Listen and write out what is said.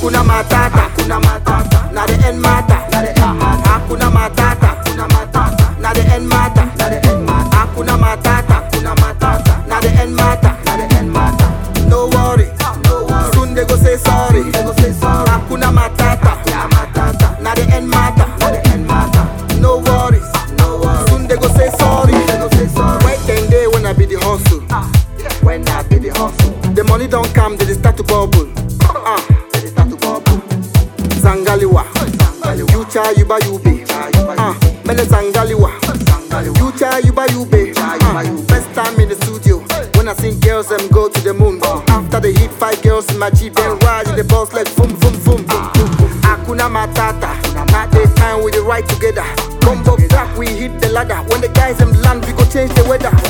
Hakuna matata, hakuna matata. Na the end matter, na the end matter. Hakuna matata, hakuna matata. Na the end matter, na the end matter. Hakuna matata, hakuna matata. Na the end matter, na the end matter. No worry, no worry. Soon they go say sorry, they go say sorry. Hakuna matata, hakuna matata. Na the end matter, na the end matter. No worries, no worries. Soon they go say sorry, they go say sorry. Wait ten day when I be the hustle. When I be the hustle. The money don't come, they dey start to bubble. Ah, they dey start to bubble. Zangaliwa. Future yuba yube. Ah, mene Zangaliwa. Future yuba yube. Ah, first time in the studio. When I sing girls, them go to the moon. After they hit five girls in my Jeep, then ride in the boss like boom, boom, boom, boom, boom, boom. Hakuna matata. Not the time we dey ride together. Combo back, we hit the ladder. When the guys them land, we go change the weather.